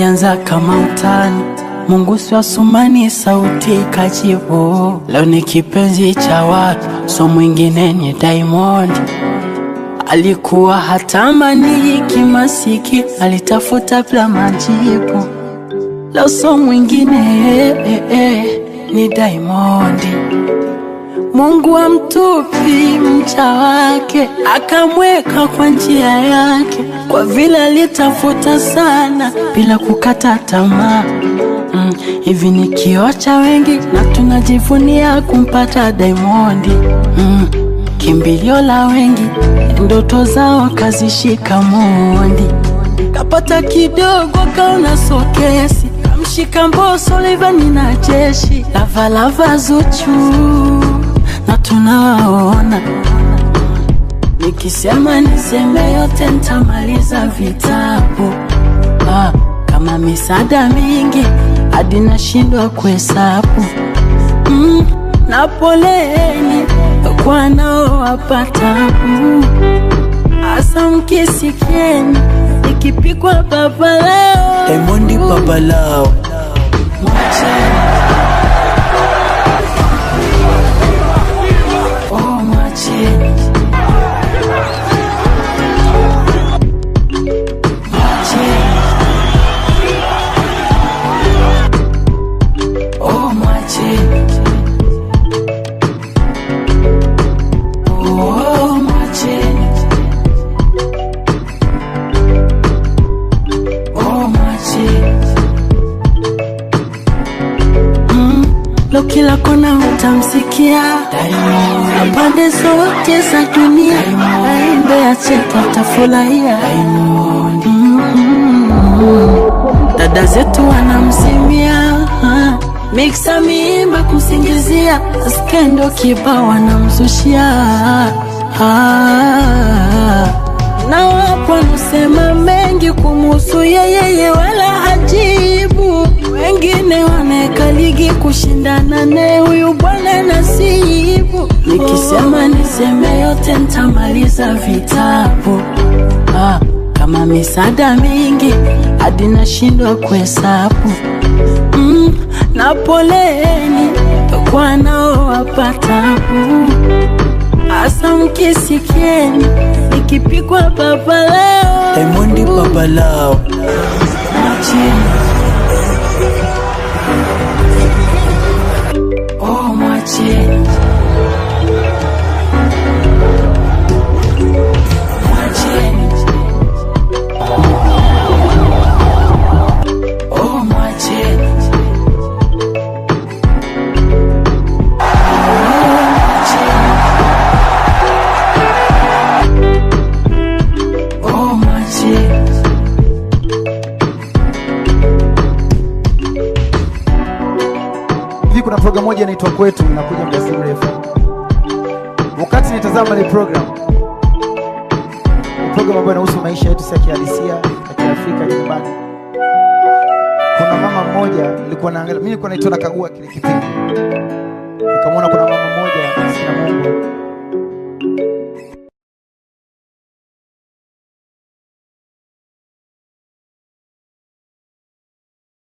ilianza kama utani, Mungu si wa Sumani, sauti ikajibu. Leo ni kipenzi cha watu, so mwingine ni Diamond. Alikuwa hatamani kimasiki, alitafuta bila majibu. Leo so mwingine eh, eh, eh, ni Diamond. Mungu amtupi mcha wake, akamweka kwa njia yake, kwa vile alitafuta sana bila kukata tamaa. Mm, hivi ni kioo cha wengi na tunajivunia kumpata Diamond. Mm, kimbilio la wengi, ndoto zao kazishika mondi, kapata kidogo kaona sokesi, kamshika Mbosso Rayvanny na jeshi lavalava Zuchu na tunawaona. Nikisema niseme yote nitamaliza vitabu ah, kama misaada mingi hadi nashindwa kuhesabu mm, na poleni kwa naowapata mm, hasa mkisikieni ikipikwa baba leo Diamond baba lao mwacheni oh, mwacheni Mwacheni. Oh, mwacheni. Oh, mwacheni. Oh, mwacheni. Mm, Lo kila kona utamsikia na pande zote za dunia aimbe acheka utafurahia Mm, dada zetu wanamsimia ah, miksa miimba kusingizia skendo kiba wanamzushia ah, na wapo wanasema mengi kumuhusu yeyeye wala hajibu wengine wanaweka ligi kushindana naye huyu bwana nasibu nikisema niseme yote ntamaliza vitabu ah, kama misaada mingi hadi nashindwa kuhesabu mm, na poleni kwa naowapatabu hasa mkisikieni ikipigwa baba leo Diamond baba lao Mwacheni. Oh, mwacheni. Mwacheni. Oh, mwacheni. Oh, mwacheni. Hivi kuna program moja inaitwa Kwetu inakuja muda si mrefu. Wakati nitazama ile program, ni program ambayo inahusu maisha yetu si ya kihalisia ya Kiafrika nyumbani. Kuna mama mmoja nilikuwa naangalia, mimi nilikuwa naitwa nakagua kile kipindi, nikamwona kuna mama mmoja maskini ya Mungu